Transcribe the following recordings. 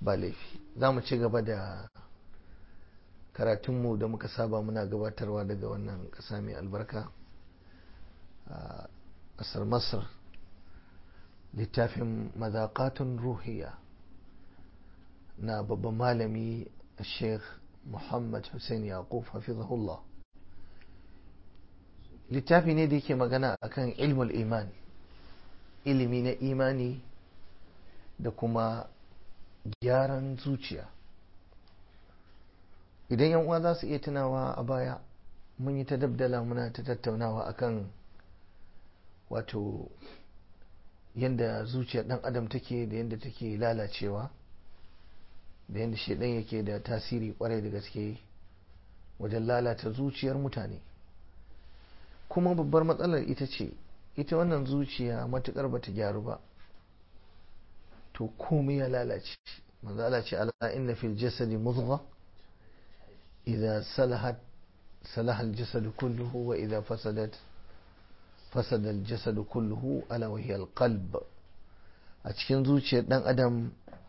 ba laifi za mu ci gaba da karatunmu da muka saba muna gabatarwa daga wannan ƙasa mai albarka a ƙasar masar littafin mazaƙatun ruhiya na babban malami sheikh muhammad hussein yaqub hafizahullah littafi ne da yake magana akan ilmul iman ilimi na imani da kuma gyaran zuciya idan yan uwa za su iya tunawa a baya mun yi ta dabdala muna ta tattaunawa akan wato yadda zuciyar dan adam take da yadda take lalacewa da yadda shaidan yake da tasiri kwarai da gaske wajen lalata zuciyar mutane kuma babbar matsalar ita ce ita wannan zuciya matukar bata gyaru ba to komai ya lalace manzo Allah ce ala inna fil jasadi mudgha idza salahat salaha al jasadu kulluhu wa idza fasadat fasada al jasadu kulluhu ala wa hiya al qalb a cikin zuciyar dan adam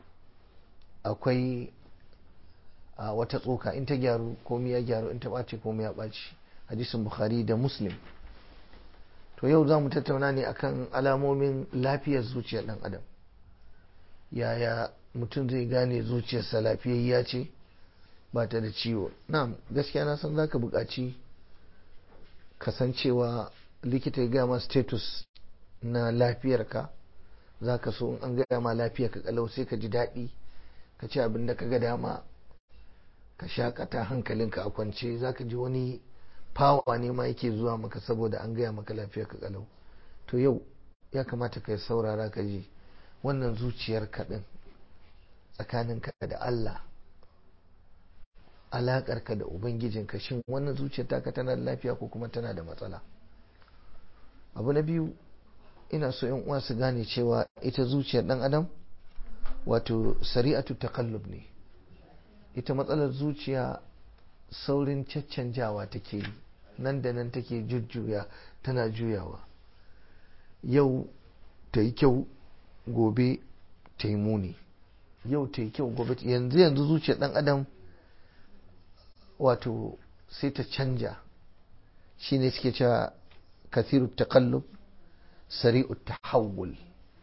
akwai a wata tsoka in ta gyaru komai ya gyaru in ta ɓace komai ya ɓaci hadisin bukhari da muslim to yau za mu tattauna ne akan alamomin lafiyar zuciyar ɗan adam yaya mutum zai gane zuciyarsa lafiyayya ce ba ta da ciwo na gaskiya na san zaka buƙaci kasancewa likita ya gaya ma status na lafiyarka za ka so in an gaya ma lafiyarka kalau sai ka ji daɗi ka ci abin da ka ga dama ka shakata hankalinka a kwance za ka ji wani fawa ne ma yake zuwa maka saboda an gaya maka lafiya ka kalau to yau ya kamata ka saurara ka ji wannan zuciyar kaɗin tsakaninka da Allah alaƙarka da ubangijinka shin wannan zuciyar taka tana da lafiya ko kuma tana da matsala abu na biyu ina so yan uwa su gane cewa ita zuciyar ɗan adam wato sari'atu takallub ne ita matsalar zuciya saurin caccanjawa take yi nan da nan take jujjuya tana juyawa yau ta yi kyau gobe ta yi muni yau ta yi kyau gobe yanzu yanzu zuciyar dan adam wato sai ta canja shine suke cewa kathiru takallub sari'u tahawul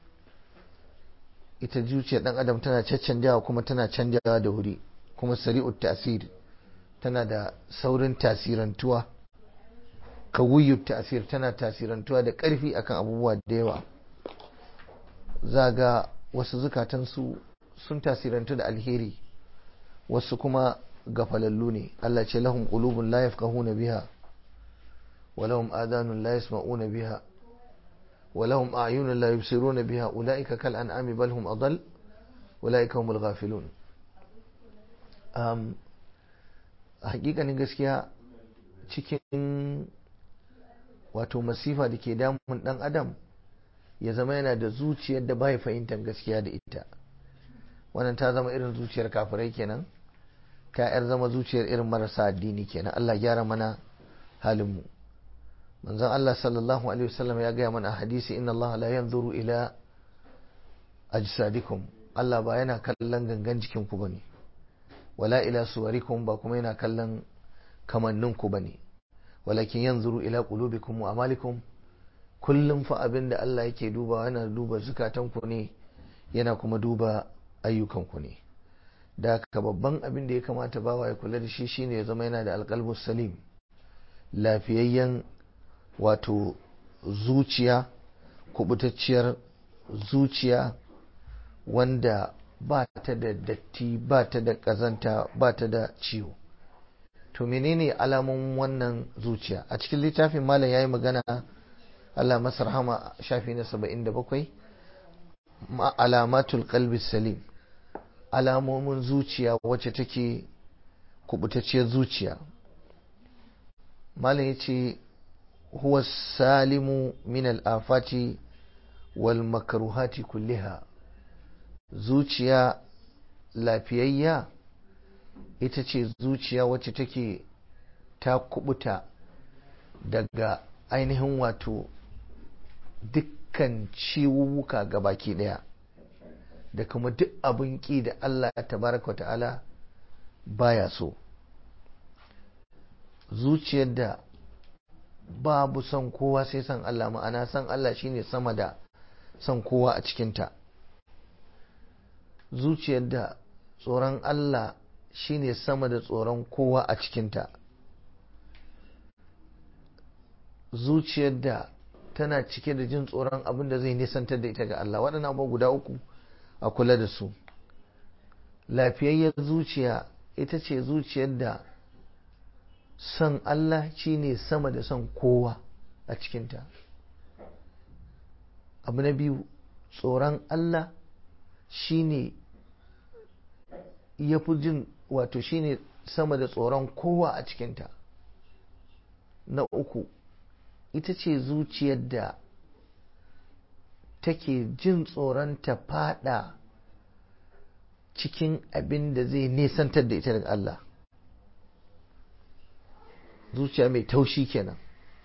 ita zuciyar dan adam tana caccanjawa kuma tana canjawa da wuri kuma sari'ut tasir tana da saurin tasirantuwa kawiyut tasir tana tasirantuwa da ƙarfi akan abubuwa da yawa za ga wasu zukatansu sun tasirantu da alheri wasu kuma gafalallu ne Allah ce lahum qulubun la yafqahuna biha wa lahum adanun la yasma'una biha wa lahum a'yunun la yubsiruna biha ulaika kal an'ami bal hum adall ulaika humul ghafilun um, hakikanin gaskiya cikin wato masifa da ke damun dan adam ya zama yana da zuciyar da bai fahimtar gaskiya da ita wannan ta zama irin zuciyar kafirai kenan ta yar zama zuciyar irin marasa addini kenan Allah gyara mana halinmu manzon Allah sallallahu alaihi wasallam ya gaya mana a hadisi inna Allah la yanzuru ila ajsadikum Allah ba yana kallon gangan jikinku bane wala ila suwarikum ba kuma yana kallon kamanninku bane walakin yanzuru ila qulubikum wa amalikum kullum fa abin da Allah yake duba yana duba zukatanku ne yana kuma duba ayyukanku ne da ka babban abin da ya kamata bawa ya kula da shi shine ya zama yana da alqalbus salim lafiyayyen wato zuciya kubutacciyar zuciya wanda ba ta da datti ba ta da ƙazanta ba ta da ciwo to menene alamun wannan zuciya a cikin littafin malam ya yi magana Allah masar hama shafi na saba'in da bakwai alamatul qalbi salim alamomin zuciya wacce take kubutacciyar zuciya malam ya ce huwa salimu min al'afati wal makaruhati kulliha zuciya lafiyayya ita ce zuciya wacce take ta kubuta daga ainihin wato dukkan ciwuwuka baki daya da kuma duk abin ƙi da Allah tabaraka wa ta'ala baya so zuciyar da babu son kowa sai son Allah ma'ana son Allah shine sama da son kowa a cikinta zuciyar da tsoron Allah shine sama da tsoron kowa a cikinta zuciyar da tana cike da jin tsoron abin da zai nisantar da ita ga Allah waɗannan abubuwa guda uku a kula da su lafiyayyar zuciya ita ce zuciyar da son Allah shine sama da son kowa a cikinta abu na biyu tsoron Allah shine ya fi jin wato shine sama da tsoron kowa a cikinta na uku ita ce zuciyar da take jin tsoron ta fada cikin abin da zai nesantar da ita daga Allah zuciya mai taushi kenan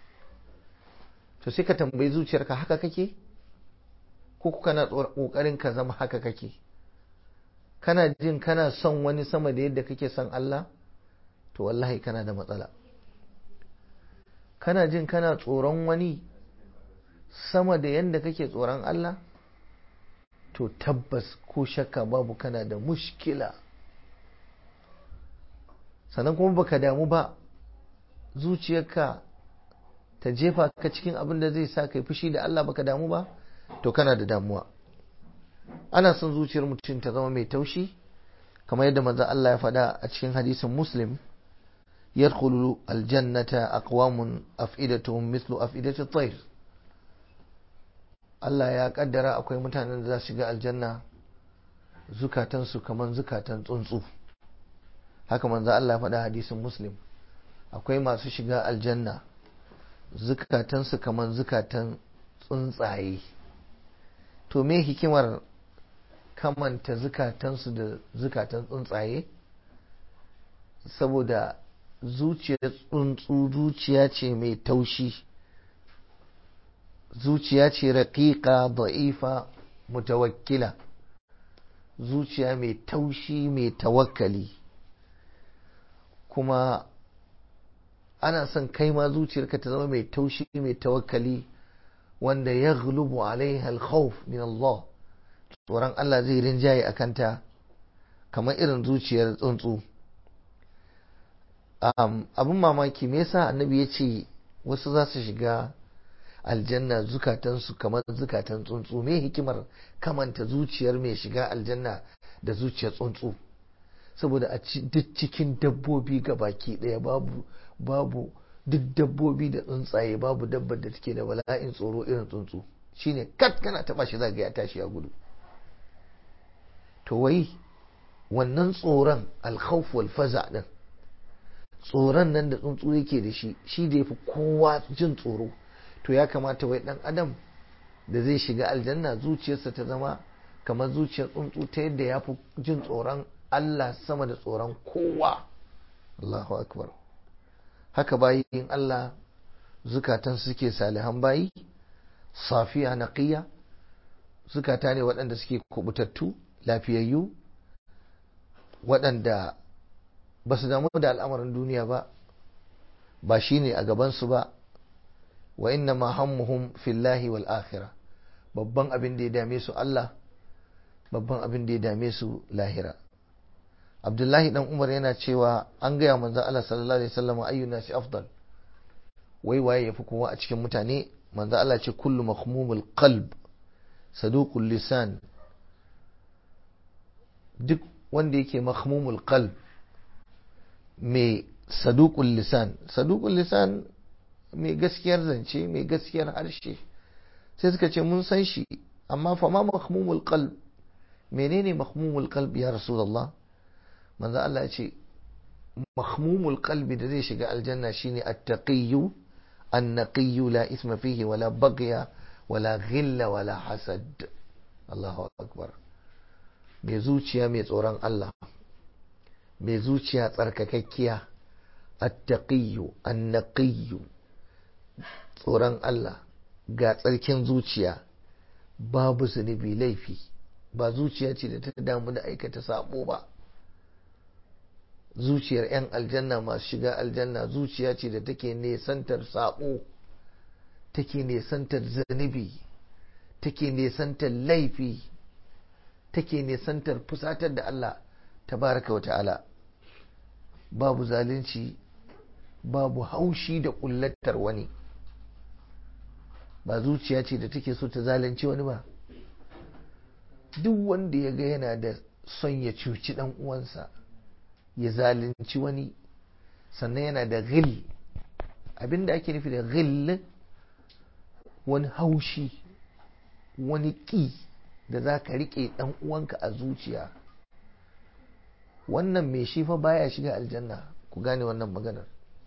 to sai ka tambayi zuciyarka haka kake ko kana kokarin ka zama haka kake kana jin kana son wani sama da yadda kake son Allah to wallahi kana da matsala kana jin kana tsoron wani sama da yadda kake tsoron Allah to tabbas ko shakka babu kana da mushkila sannan kuma baka damu ba zuciyarka ta jefa ka cikin abin da zai sa kai fushi da Allah baka damu ba to kana da damuwa ana son zuciyar mutum ta zama mai taushi kamar yadda manzo Allah ya faɗa a cikin hadisin Muslim yadkhulu aljannata aqwamun af'idatuhum mithlu af'idati at-tayr Allah ya kaddara akwai mutanen da za su shiga aljanna zukatansu kamar zukatan tsuntsu haka manzo Allah ya faɗa hadisin Muslim akwai masu shiga aljanna zukatansu kamar zukatan tsuntsaye to me hikimar kamanta zukatansu da zukatan tsuntsaye saboda zuciyar tsuntsu zuciya ce mai taushi zuciya ce raƙiƙa da'ifa mutawakkila zuciya mai taushi mai tawakkali kuma ana son kai ma zuciyarka ta zama mai taushi mai tawakkali wanda ya gulubu alaiha alkhawf min Allah tsoron Allah zai rinjaye a kanta kamar irin zuciyar tsuntsu abin mamaki me yasa annabi ya ce wasu za su shiga aljanna zukatansu kamar zukatan tsuntsu me hikimar kamanta zuciyar mai shiga aljanna da zuciyar tsuntsu saboda a duk cikin dabbobi ga baki ɗaya babu babu duk dabbobi da tsuntsaye babu dabbar da take da bala'in tsoro irin tsuntsu shine kat kana taba shi zaga ya tashi ya gudu to wai wannan tsoron alkhawf wal faza din tsoron nan da tsuntsu yake da shi shi da yafi kowa jin tsoro to ya kamata wai dan adam da zai shiga aljanna zuciyarsa ta zama kamar zuciyar tsuntsu ta yadda ya fi jin tsoron Allah sama da tsoron kowa Allahu akbar haka bayin Allah zukatan suke salihan bayi safiya naqiya zukata ne waɗanda suke kubutattu lafiyayyu waɗanda ba su damu da al'amarin duniya ba ba shi ne a gabansu ba wa inna ma hammuhum fillahi wal akhirah babban abin da ya dame su Allah babban abin da ya dame su lahira abdullahi dan umar yana cewa an gaya manzon Allah sallallahu alaihi wasallam ayyuna shi afdal wai waye yafi kowa a cikin mutane manzon Allah ce kullu mahmumul qalb saduqul lisan duk wanda yake mahmumul qalb mai saduqul lisan saduqul lisan mai gaskiyar zance mai gaskiyar harshe sai suka ce mun san shi amma fa ma mahmumul qalb menene mahmumul qalb ya rasulullah manzo Allah ya ce mahmumul qalbi da zai shiga aljanna shine at-taqiyyu an-naqiyyu la isma fihi wala baghya wala ghilla wala hasad Allahu akbar mai zuciya mai tsoron Allah mai zuciya tsarkakakkiya at-taqiyyu an-naqiyyu tsoron Allah ga tsarkin zuciya babu zunubi laifi ba zuciya ce da ta damu da aikata sabo ba zuciyar 'yan aljanna masu shiga aljanna zuciya ce da take nesantar sabo take nesantar zunubi take nesantar laifi take nesantar fusatar da Allah tabaraka wa ta'ala babu zalunci babu haushi da kullatar wani ba zuciya ce da take so ta zalunci wani ba duk wanda ya ga yana da son ya cuci dan uwansa ya zalunci wani sannan yana da ghil abinda ake nufi da ghil wani haushi wani ƙi da za ka riƙe ɗan uwanka a zuciya wannan mai shi fa baya shiga aljanna ku gane wannan maganar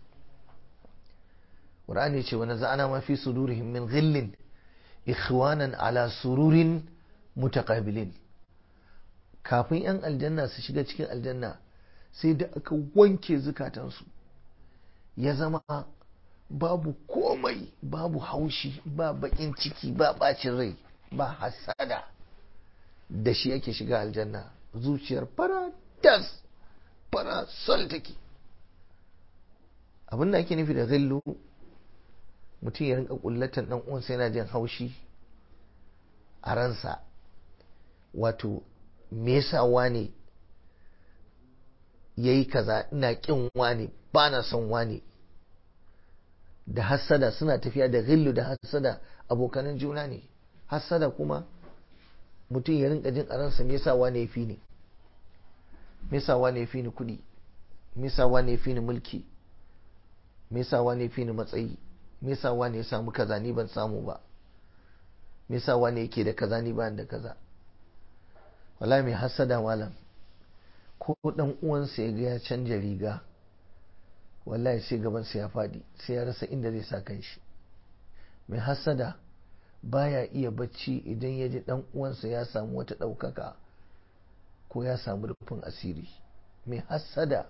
Qur'ani ce wani za'ana ma fi sudurihim min ghillin ikhwanan ala sururin mutaqabilin kafin yan aljanna su shiga cikin aljanna sai da aka wanke zukatansu ya zama babu komai babu haushi ba bakin ciki ba bacin rai ba hasada da shi ake shiga aljanna zuciyar fara das fara sol take abin da ake nufi da zillu mutum ya rinka kullatan dan uwansa yana jin haushi a ransa wato me yasa wane yayi kaza ina kin wane ba na son wane da hassada suna tafiya da ghillu da hassada abokanan juna ne hassada kuma mutum ya rinka jin a ransa me yasa wane ya fi ni me yasa wane ya fi ni kuɗi me yasa wane ya fi ni mulki me yasa wane ya fi ni matsayi me yasa wane ya samu kaza ni ban samu ba me yasa wane yake da kaza ni ban da kaza wallahi mai hassada malam ko dan uwansa ya ga ya canja riga wallahi sai gabansa ya faɗi sai ya rasa inda zai sa kanshi mai hassada baya iya bacci idan ya ji dan uwansa ya samu wata ɗaukaka ko ya samu rufin asiri mai hassada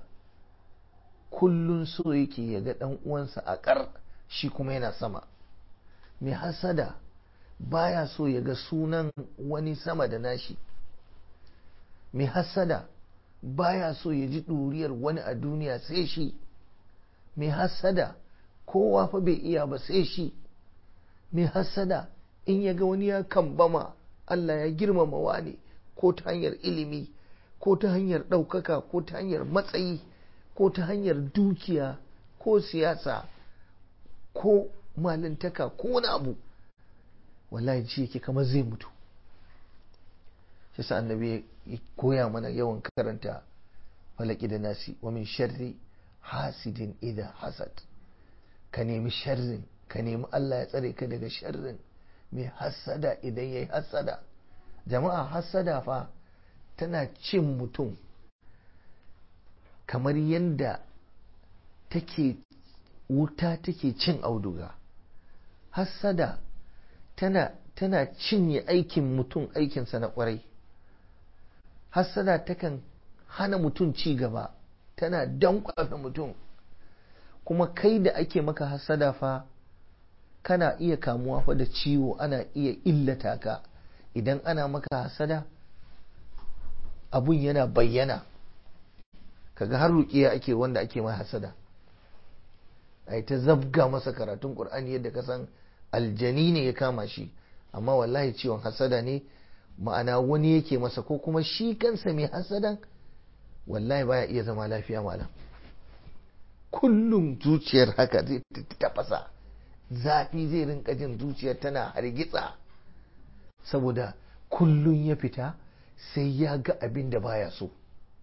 kullun so yake ya ga dan uwansa a ƙar shi kuma yana sama mai hassada baya so ya ga sunan wani sama da nashi mai hassada baya so ya ji ɗuriyar wani a duniya sai shi mai hassada kowa fa bai iya ba sai shi mai hassada in ya ga wani ya kambama Allah ya girmama wani ko ta hanyar ilimi ko ta hanyar ɗaukaka ko ta hanyar matsayi ko ta hanyar dukiya ko siyasa ko malintaka ko wani abu wallahi ji yake kamar zai mutu shi sa annabi ya koya mana yawan karanta falaki da nasi wa min sharri hasidin idan hasad ka nemi sharrin ka nemi Allah ya tsare ka daga sharrin mai hassada idan ya yi hassada jama'a hassada fa tana cin mutum kamar yadda take wuta take cin auduga hassada tana tana cinye aikin mutum aikinsa na kwarai hassada takan hana mutum ci gaba tana dankwafe mutum kuma kai da ake maka hassada fa kana iya kamuwa fa da ciwo ana iya illata ka idan ana maka hasada abun yana bayyana kaga har ruƙiya ake wanda ake ma hasada ai ta zabga masa karatun qur'ani yadda ka san aljani ne ya kama shi amma wallahi ciwon hasada ne ma'ana wani yake masa ko kuma shi kansa mai hasadan wallahi baya iya zama lafiya malam kullum zuciyar haka zai tafasa zafi zai rinka jin zuciyar tana hargitsa saboda kullum ya fita sai ya ga abin da baya so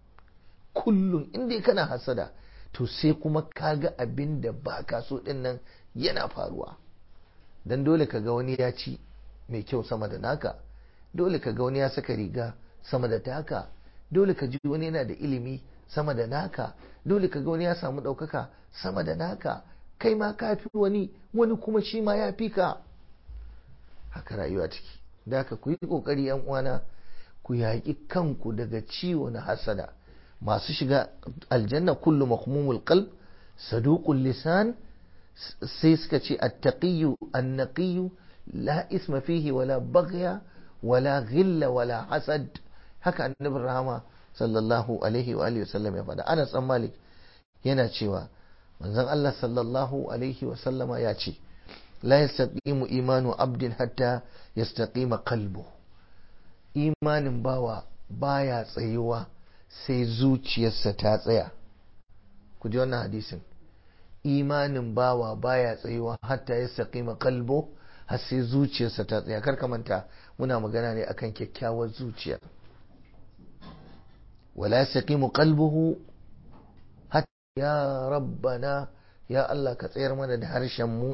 kullum inda kana hasada to sai kuma ka ga abin da ba ka so din nan yana faruwa don dole ka ga wani ya ci mai kyau sama da naka dole ka ga wani ya saka riga sama da taka dole ka ji wani yana da ilimi sama da naka dole ka ga wani ya samu ɗaukaka sama da naka kai ma ka fi wani wani kuma shi ma ya fi ka haka rayuwa ciki da haka ku yi ƙoƙari yan uwana ku yaƙi kanku daga ciwo na hasada masu shiga aljanna kullu mahmumul qalb saduqul lisan sai suka ce attaqiyyu annaqiyyu la isma fihi wala baghya wala ghilla wala hasad haka annabin rahama sallallahu alaihi wa alihi wasallam ya faɗa Anas dan Malik yana cewa manzon Allah sallallahu alaihi wa sallama ya ce la yastaqimu imanu abdin hatta yastaqima qalbu imanin bawa baya tsayuwa sai zuciyarsa ta tsaya ku ji wannan hadisin imanin bawa baya tsayuwa hatta yastaqima qalbu har sai zuciyarsa ta tsaya kar ka manta muna magana ne akan kyakkyawar zuciya wala yastaqimu qalbuhu hatta ya rabbana ya Allah ka tsayar mana da harshen mu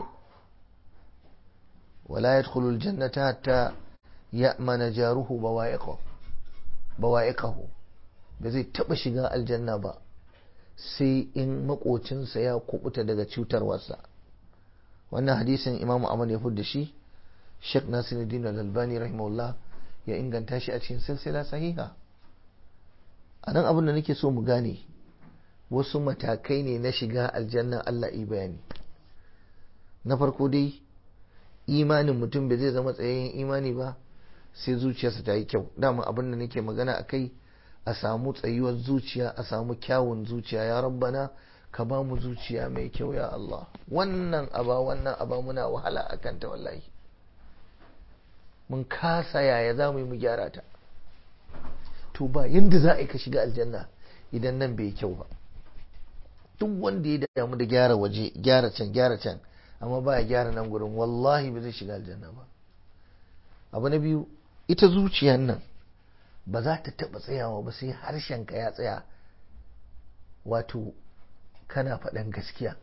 wala yadkhulu aljannata hatta ya'mana jaruhu bawa'iqahu bawa'iqahu ba zai taba shiga aljanna ba sai in makocinsa ya kubuta daga cutarwarsa wannan hadisin Imam Ahmad ya fudda shi Sheikh Nasiruddin Al-Albani rahimahullah ya inganta shi a cikin silsila sahiha a nan abin da nake so mu gane wasu matakai ne na shiga aljanna Allah yi bayani na farko dai imanin mutum bai zai zama tsayayyen imani ba sai zuciyarsa ta yi kyau dama abin da nake magana a kai a samu tsayuwar zuciya a samu kyawun zuciya ya rabbana ka ba mu zuciya mai kyau ya Allah wannan aba wannan aba muna wahala a kanta wallahi mun kasa yaya za mu yi mu gyara ta to ba yadda za a yi ka shiga aljanna idan nan bai kyau ba duk wanda ya damu da gyara waje gyara can gyara can amma ba ya gyara nan gurin wallahi ba zai shiga aljanna ba abu na biyu ita zuciyar nan ba za ta taɓa tsayawa ba sai harshenka ya tsaya wato kana faɗan gaskiya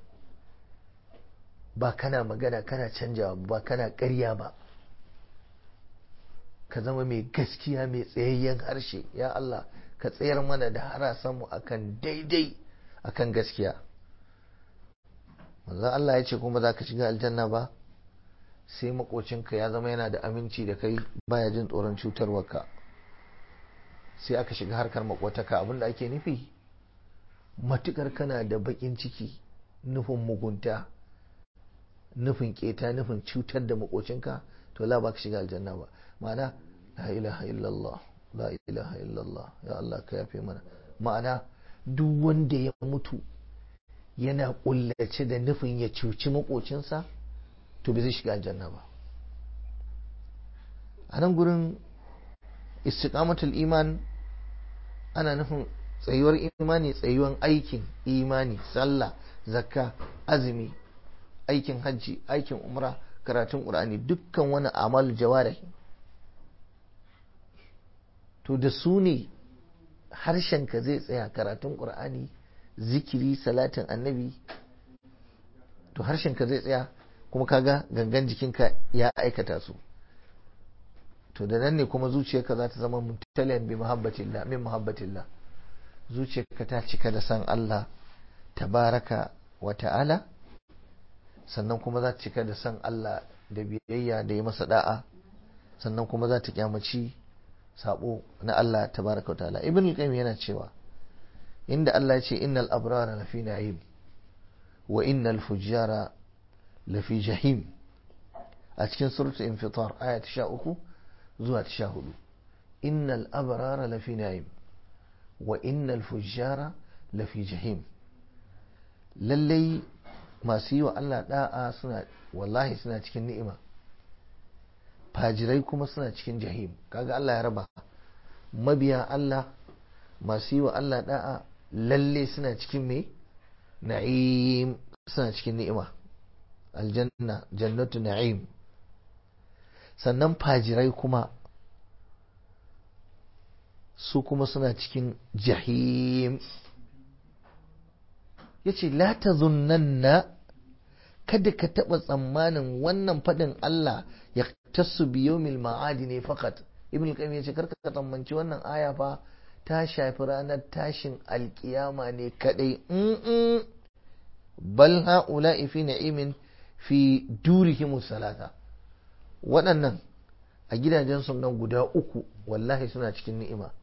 ba kana magana kana canjawa ba kana ƙarya ba ka zama mai gaskiya mai tsayayyen harshe ya Allah ka tsayar mana da harasanmu akan daidai akan gaskiya manzo Allah ya ce kuma za ka shiga aljanna ba sai makocinka ya zama yana da aminci da kai baya jin tsoron cutarwarka sai aka shiga harkar makotaka abinda ake nufi matukar kana da bakin ciki nufin mugunta nufin keta nufin cutar da makocinka to la ba ka shiga aljanna ba ma'ana la ilaha illallah la ilaha illallah ya Allah ka yafe mana ma'ana duk wanda ya mutu yana kullace da nufin ya cuci makocinsa to bai zai shiga aljanna ba a nan gurin istiqamatul iman ana nufin tsayuwar imani tsayuwan aikin imani sallah zakka azumi aikin hajji aikin umra karatun qur'ani dukkan wani amal jawarih to da su ne harshenka zai tsaya karatun qur'ani zikiri salatin annabi to harshenka zai tsaya kuma kaga gangan jikinka ya aikata su to da nan ne kuma zuciyarka za ta zama mutaliyan bi muhabbatillah min muhabbatillah zuciyarka ta cika da san Allah tabaraka wa ta'ala sannan kuma za ta cika da san Allah da biyayya da yi masa da'a sannan kuma za ta kyamaci sabo na Allah tabaraka wa ta'ala ibn al-qayyim yana cewa inda Allah ya ce innal abrara lafi na'im wa innal fujjara lafi jahim a cikin suratul infitar aya ta 13 zuwa ta 14 innal abrara lafi na'im wa innal fujjara lafi jahim lallai masu yi wa Allah da'a suna wallahi suna cikin ni'ima fajirai kuma suna cikin jahim kaga Allah ya raba mabiya Allah masu yi wa Allah da'a lalle suna cikin me na'im suna cikin ni'ima aljanna jannatu na'im sannan fajirai kuma su kuma suna cikin jahim ya ce la ta zunanna kada ka taɓa tsammanin wannan faɗin Allah ya tasu biyomil ma'adi ne fakat ibn qayyim ya ce karka tsammanci wannan aya fa ta shafi ranar tashin alkiyama ne kadai bal ha'ula'i fi na'imin fi durihim salata waɗannan a gidajen nan guda uku wallahi suna cikin ni'ima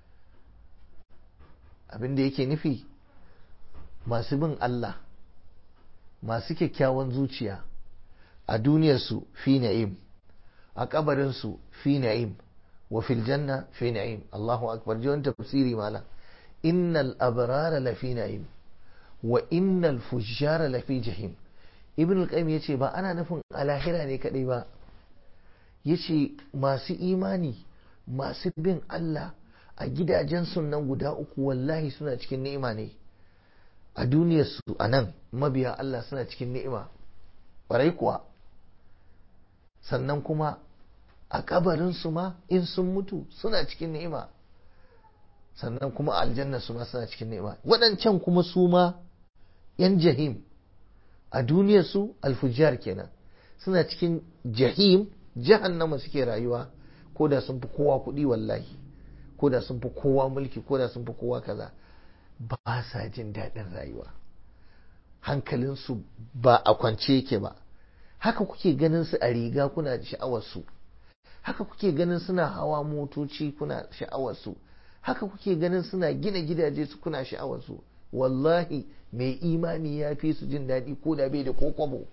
abin da yake nufi masu bin Allah masu kyakkyawan zuciya a duniyarsu fi na'im a kabarinsu fi na'im wa fil janna fi na'im Allahu akbar ji wani tafsiri mala innal abrara lafi na'im wa innal fujjara lafi jahim ibn al-qayyim yace ba ana nufin a lahira ne kadai ba yace masu imani masu bin Allah a gidajen sunan guda uku wallahi suna cikin ni'ima ne a duniyar su a nan mabiya Allah suna cikin ni'ima ƙwarai kuwa sannan kuma a kabarin su ma in sun mutu suna cikin ni'ima sannan kuma a aljanna su ma suna cikin ni'ima waɗancan kuma su ma yan jahim a duniyar su alfujjar kenan suna cikin jahim jahannama suke rayuwa ko da sun fi kowa kuɗi wallahi ko da sun fi kowa mulki ko da sun fi kowa kaza ba sa jin daɗin rayuwa hankalinsu ba a kwance yake ba haka kuke ganin su a riga kuna sha'awarsu haka kuke ganin suna hawa motoci kuna sha'awarsu haka kuke ganin suna gina gidaje su kuna sha'awarsu wallahi mai imani ya fi su jin daɗi ko da bai da ko kwabo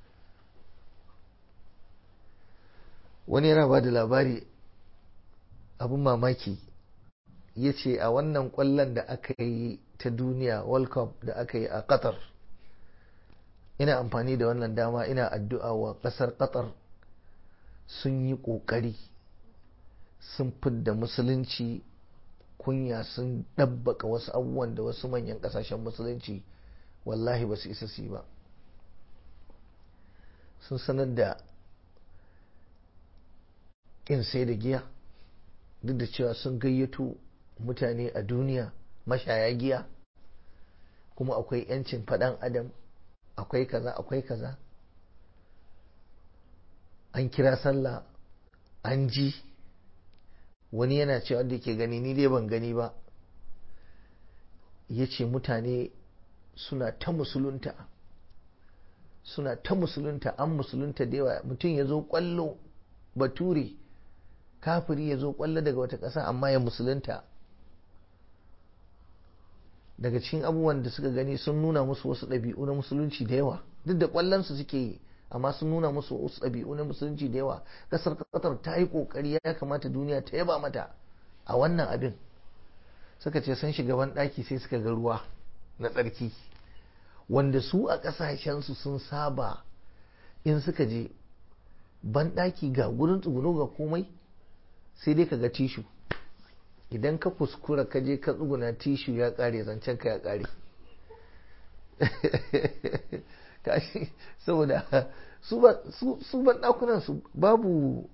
wani yana ba da labari abin mamaki ya ce a wannan kwallon da aka yi ta duniya world cup da aka yi a qatar ina amfani da wannan dama ina addu'a wa ƙasar qatar sun yi ƙoƙari sun fidda musulunci kunya sun ɗabbaka wasu abubuwan da wasu manyan ƙasashen musulunci wallahi ba su isa su yi ba sun sanar da ƙin sai da giya duk da cewa sun gayyato mutane a duniya mashaya giya kuma akwai 'yancin faɗan adam akwai kaza akwai kaza an kira sallah an ji wani yana cewa wanda ke gani ni dai ban gani ba ya ce mutane suna ta musulunta suna ta musulunta an musulunta da yawa mutum ya zo kwallo bature kafiri ya zo kwallo daga wata ƙasa amma ya musulunta daga cikin abubuwan da suka gani sun nuna musu wasu ɗabi'u na musulunci da yawa duk da ƙwallonsu suke yi amma sun nuna musu wasu ɗabi'u na musulunci da yawa ƙasar ƙasar ta yi ƙoƙari ya kamata duniya ta yaba mata a wannan abin suka ce sun shiga ban ɗaki sai suka ga ruwa na tsarki wanda su a ƙasashensu sun saba in suka je ban ɗaki ga gurin tsuguno ga komai sai dai ka ga tishu idan ka kuskura ka je ka tsuguna tishu ya kare zancen ka ya kare kashi saboda su ban dakunan su babu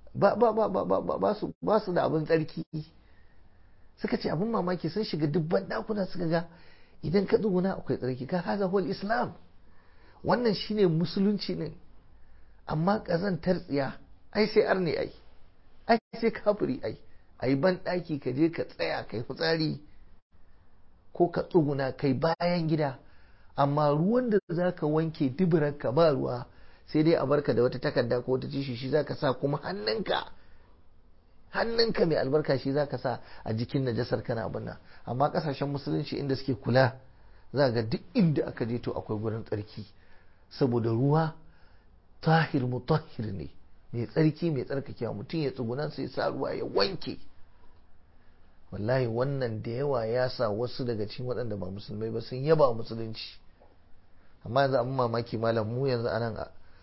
ba su da abin tsarki suka ce abin mamaki sun shiga dubban dakunan suka ga idan ka tsuguna akwai tsarki ka haza wal islam wannan shine musulunci ne amma kazantar tsiya ai sai arne ai ai sai kafiri ai a yi banɗaki ka je ka tsaya kai fitsari ko ka tsuguna kai bayan gida amma ruwan da za ka wanke duburarka ba ruwa sai dai a barka da wata takarda ko wata tishi shi za ka sa kuma hannunka hannunka mai albarka shi za ka sa a jikin najasar kana abin nan amma kasashen musulunci inda suke kula za ga duk inda aka je to akwai gurin tsarki saboda ruwa tahir mutahhir ne mai tsarki mai tsarkakewa mutum ya tsuguna sai sa ruwa ya wanke wallahi wannan da yawa ya sa wasu daga cikin waɗanda ba musulmai ba sun yaba musulunci amma yanzu abin mamaki malam mu yanzu anan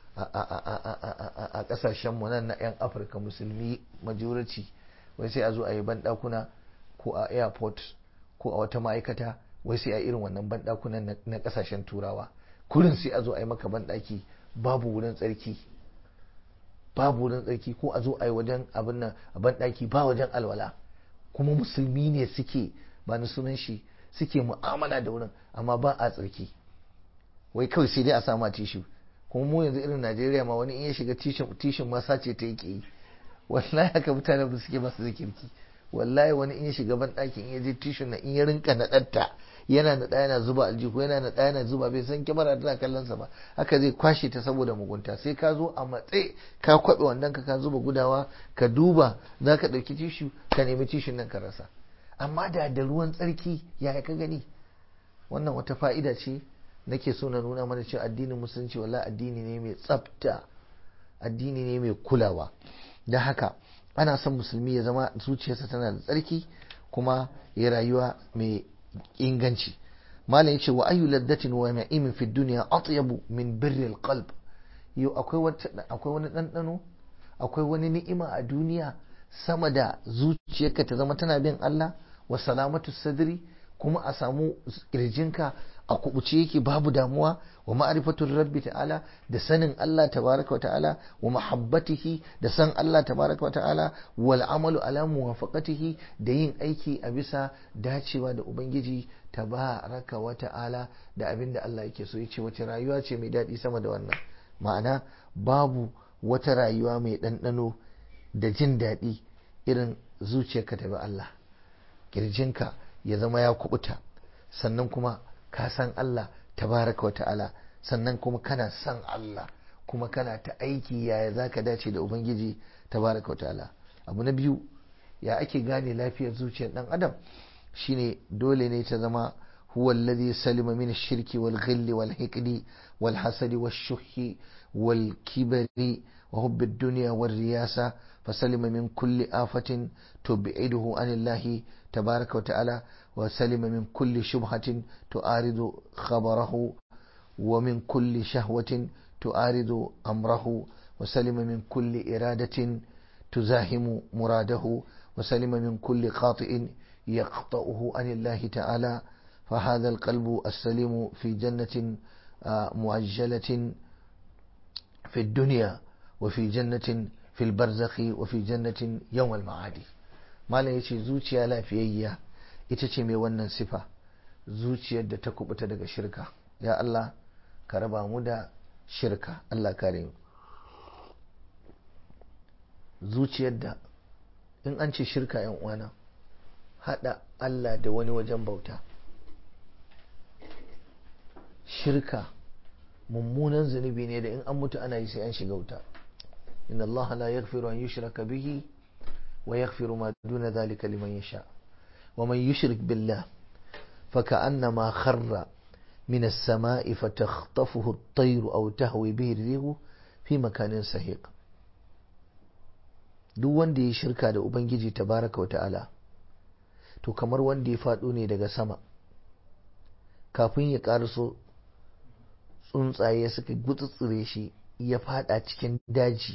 a ƙasashen mu nan na 'yan afirka musulmi majority wai sai a zo a yi banɗakuna ko a airport ko a wata ma'aikata wai sai a irin wannan banɗakunan na ƙasashen turawa kurin sai a zo a yi maka banɗaki babu wurin tsarki babu wurin tsarki ko a zo a yi wajen abin nan a banɗaki ba wajen alwala kuma musulmi ne suke ba na sunan shi suke mu'amala da wurin amma ba a tsarki wai kawai sai dai a sama tishu kuma mu yanzu irin najeriya ma wani in ya shiga tishin ma sace ta yake yi wallahi haka mutane ba suke masu zikirki wallahi wani in ya shiga ban ɗakin in ya je tishin na in ya rinka naɗatta yana naɗa yana zuba aljihu yana naɗa yana zuba bai san kyamara tana kallon sa ba haka zai kwashe ta saboda mugunta sai ka zo a matse ka kwaɓe wannan ka ka zuba gudawa ka duba za ka ɗauki tishu ka nemi tishin nan ka rasa amma da da ruwan tsarki ya ka gani wannan wata fa'ida ce nake so na nuna mana cewa addinin musulunci wala addini ne mai tsafta addini ne mai kulawa da haka ana son musulmi ya zama zuciyarsa tana da tsarki kuma ya rayuwa mai inganci malam yace wa ayu laddatin wa na'imin fi dunya atyabu min birri alqalb yau akwai akwai wani dandano akwai wani ni'ima a duniya sama da zuciyarka ta zama tana bin Allah wa salamatu sadri kuma a samu kirjinka a kubuce yake babu damuwa wa ma'rifatul rabbi ta'ala da sanin Allah tabaraka wa ta'ala wa mahabbatihi da san Allah tabaraka wa ta'ala wal amalu ala muwafaqatihi da yin aiki a bisa dacewa da ubangiji tabaraka wa ta'ala da abinda Allah yake so yace wace rayuwa ce mai daɗi sama da wannan ma'ana babu wata rayuwa mai ɗanɗano da jin daɗi irin zuciyarka ta bi Allah kirjinka ya zama ya kubuta sannan kuma ka san Allah tabaraka wa ta'ala sannan kuma kana san Allah kuma kana ta aiki yaya za ka dace da Ubangiji tabaraka wa ta'ala abu na biyu ya ake gane lafiyar zuciyar dan adam shine dole ne ta zama huwa alladhi salima min ash-shirki wal ghilli wal hiqdi wal hasadi wash shuhi wal kibri wa hubbi ad-dunya war riyasa فسلم من كل آفة تبعده عن الله تبارك وتعالى وسلم من كل شبهة تعارض خبره ومن كل شهوة تعارض أمره وسلم من كل إرادة تزاحم مراده وسلم من كل خاطئ يقطعه عن الله تعالى فهذا القلب السليم في جنة معجلة في الدنيا وفي جنة في البرزخ وفي جنة يوم المعادي ما لا يشي زوجيا لا فييا ita ce mai wannan sifa zuciyar da ta kubuta daga shirka ya Allah ka raba mu da shirka Allah kare mu zuciyar da in an ce shirka yan uwana hada Allah da wani wajen bauta shirka mummunan zunubi ne da in an mutu ana yi sai an shiga wuta inna Allah la yaghfiru an yushraka bihi wa yaghfiru ma duna dhalika liman yasha wa man yushrik billah فكأنما خر من السماء فتخطفه الطير أو تهوي به الريح في مكان سهيق duk wanda ya shirka da Ubangiji tabaraka wa ta'ala to kamar wanda ya faɗo ne daga sama kafin ya ƙaraso tsuntsaye suka gutsutsure shi ya faɗa cikin daji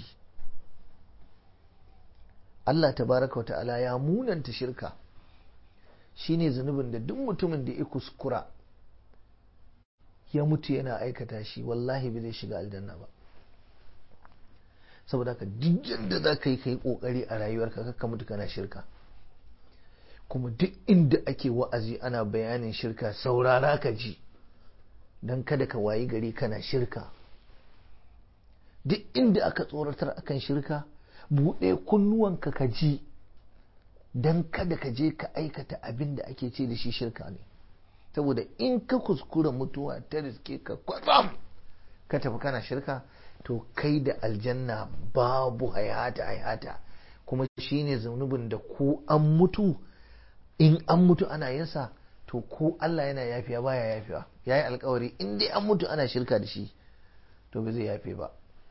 Allah tabaraka wa ta'ala ya munanta shirka shine zunubin da duk mutumin da ya kuskura ya mutu yana aikata shi wallahi bai zai shiga aljanna ba saboda haka duk da za ka yi ka yi kokari a rayuwarka kakka mutu kana shirka kuma duk inda ake wa'azi ana bayanin shirka saurara ka ji don kada ka wayi gari kana shirka duk inda aka tsoratar akan shirka buɗe kunnuwanka ka ji don kada ka je ka aikata abin da ake ce da shi shirka ne saboda in ka kuskura mutuwa ta riske ka kwatsam ka tafi kana shirka to kai da aljanna babu hayata hayata kuma shine zunubin da ko an mutu in an mutu ana yinsa to ko Allah yana yafiya baya yafiya yayi alkawari in dai an mutu ana shirka da shi to ba zai yafe ba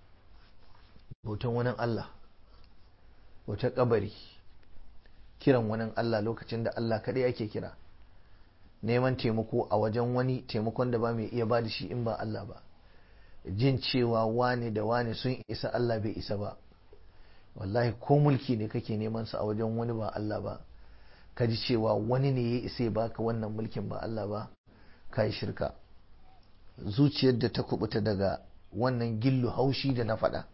bautan wani Allah wata kabari kiran wani Allah lokacin da Allah kaɗai ake kira neman taimako a wajen wani taimakon da ba mai iya ba da shi in ba Allah ba jin cewa wane da wane sun isa Allah bai isa ba wallahi ko mulki ne kake neman sa a wajen wani ba Allah ba ka ji cewa wani ne ya isa ya baka wannan mulkin ba Allah ba ka yi shirka zuciyar da ta kubuta daga wannan gillu haushi da na faɗa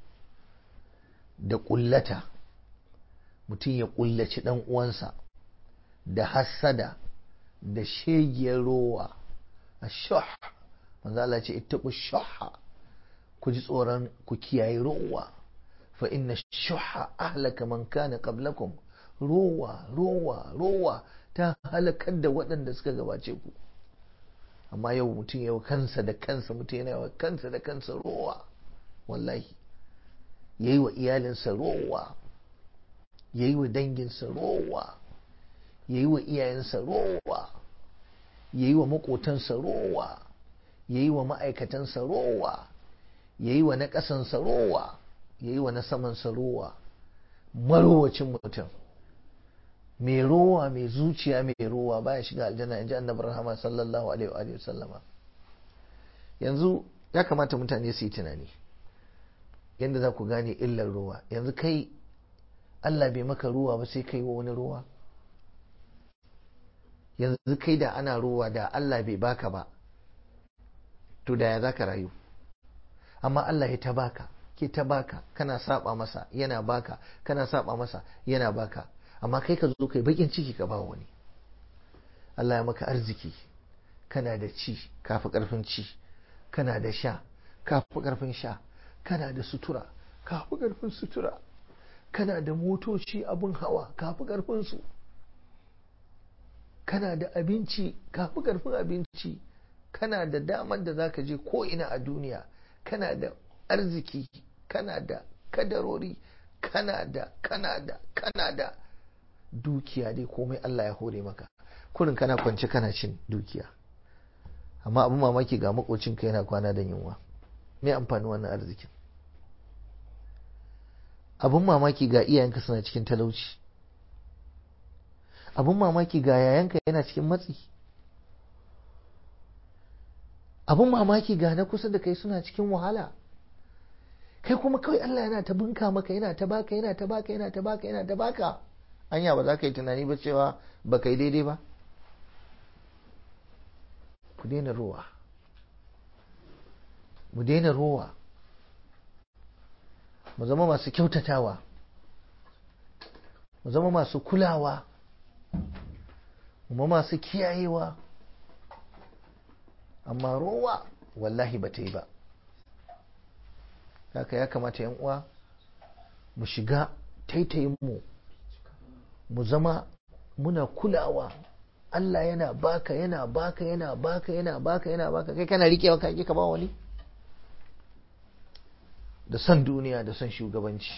da ƙullata mutum ya kullaci dan uwansa da hassada da shegiyar rowa a shah manzo Allah ce ittaqu shahha ku ji tsoron ku kiyaye rowa fa inna shuhha ahlaka man kana qablakum rowa rowa rowa ta halakar da waɗanda suka gabace ku amma yau mutum yau kansa da kansa mutum yana yawa kansa da kansa rowa wallahi yayi wa iyalinsa rowa ya yi wa danginsa rowa ya yi wa iyayensa rowa ya yi wa maƙotansa rowa ya yi wa ma'aikatansa rowa ya yi wa na ƙasansa rowa ya yi wa na samansa rowa marowacin mutum mai rowa mai zuciya mai rowa baya shiga aljanna in ji annabi rahama sallallahu alaihi wa sallama yanzu ya kamata mutane su yi tunani yadda za ku gane illar ruwa yanzu kai Allah bai maka ruwa ba sai kai wa wani ruwa yanzu kai da ana ruwa da Allah bai baka ba to da ya za ka rayu amma Allah ya ta baka ke ta baka kana saba masa yana baka kana saba masa yana baka amma kai ka zo kai bakin ciki ka ba wani Allah ya maka arziki kana da ci kafi karfin ci kana da sha kafi karfin sha kana da sutura kafi karfin sutura kana da motoci abin hawa kafi karfin su kana da abinci kafi karfin abinci kana da damar da zaka je ko ina a duniya kana da arziki kana da kadarori kana da kana da kana da dukiya dai komai Allah ya hore maka kurin kana kwance kana cin dukiya amma abin mamaki ga makocinka yana kwana da yunwa me amfani wannan arzikin abin mamaki ga iyayenka suna cikin talauci abin mamaki ga yayanka yana cikin matsi abin mamaki ga na kusa da kai suna cikin wahala kai kuma kawai Allah yana ta bunka maka yana ta baka yana ta baka yana ta baka yana ta baka anya ba za ka yi tunani ba cewa ba ka yi daidai ba ku daina ruwa mu daina ruwa mu zama masu kyautatawa mu zama masu kulawa mu zama masu kiyayewa amma ruwa wallahi ba ta yi ba haka ya kamata yan uwa mu shiga taitayin mu mu zama muna kulawa Allah yana baka yana baka yana baka yana baka yana baka kai kana rikewa ka ka ba wani da son duniya da son shugabanci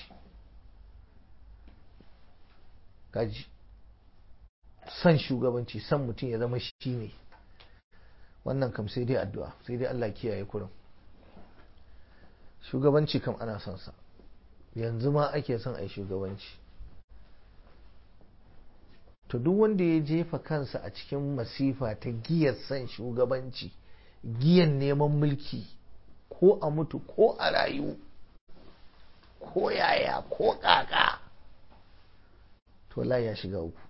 kaji son shugabanci son mutum ya zama shi ne wannan kam sai dai addu'a sai dai Allah kiyaye kurin shugabanci kam ana son sa yanzu ma ake son a yi shugabanci to duk wanda ya jefa kansa a cikin masifa ta giyar son shugabanci giyan neman mulki ko a mutu ko a rayu ko yaya ko kaka to wallahi ya shiga uku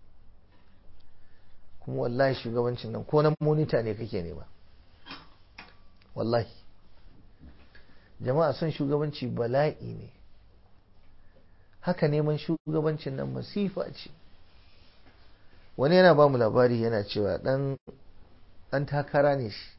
kuma wallahi shugabancin nan ko na monita ne kake nema wallahi jama'a son shugabanci bala'i ne haka neman shugabancin nan masifa ce wani yana ba mu labari yana cewa dan dan takara ne shi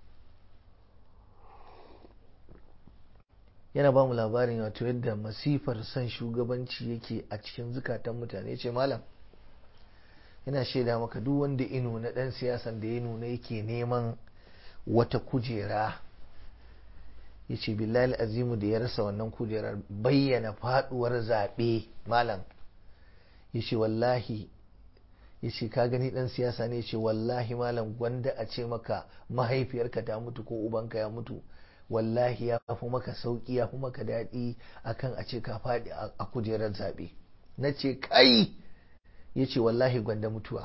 yana ba mu labarin wato yadda masifar son shugabanci yake a cikin zukatan mutane ce malam yana shaida maka duk wanda ino na dan siyasan da ya nuna yake neman wata kujera ya ce billahi azimu da ya rasa wannan kujerar bayyana faduwar zaɓe malam ya ce wallahi ya ce ka gani dan siyasa ne ya ce wallahi malam gwanda a ce maka mahaifiyarka ta mutu ko ubanka ya mutu wallahi ya fi maka sauki ya fi maka daɗi akan a ce ka faɗi a kujerar zaɓe na ce kai ya ce wallahi gwanda mutuwa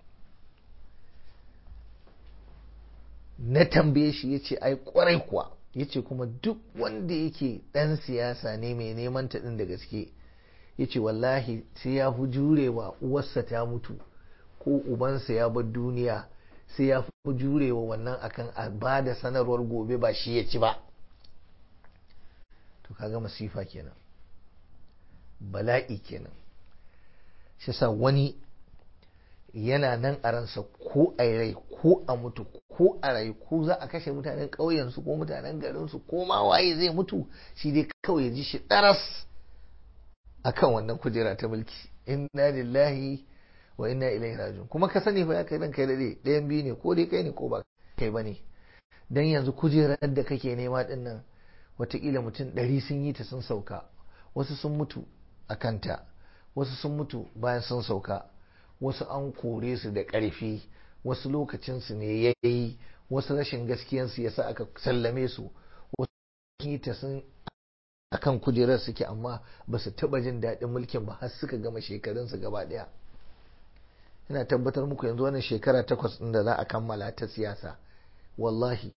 na tambaye shi ya ce ai kwarai kuwa ya ce kuma duk wanda yake ɗan siyasa ne mai neman ta ɗin da gaske ya ce wallahi sai ya fi jurewa uwarsa ta mutu ko ubansa ya bar duniya sai ya fi jurewa wannan akan a ba da sanarwar gobe ba shi ya ci ba to kaga masifa kenan bala'i kenan shi sa wani yana nan a ransa ko a rai ko a mutu ko a rai ko za a kashe mutanen ƙauyensu ko mutanen garinsu ko ma waye zai mutu shi dai kawai ya ji shi ɗaras akan wannan kujera ta mulki inna lillahi wa inna ilaihi rajiun kuma ka sani fa ya kai ranka dade ɗayan biyu ne ko dai kai ne ko ba kai bane dan yanzu kujerar da kake nema din nan watakila mutum ɗari sun yi ta sun sauka wasu sun mutu a kanta wasu sun mutu bayan sun sauka wasu an kore su da ƙarfi wasu lokacinsu ne ya yi wasu rashin gaskiyansu ya sa aka sallame su wasu yi ta sun akan kujerar suke amma ba su taɓa jin daɗin mulkin ba har suka gama shekarunsu gaba ɗaya ina tabbatar muku yanzu wannan shekara takwas ɗin da za a kammala ta siyasa wallahi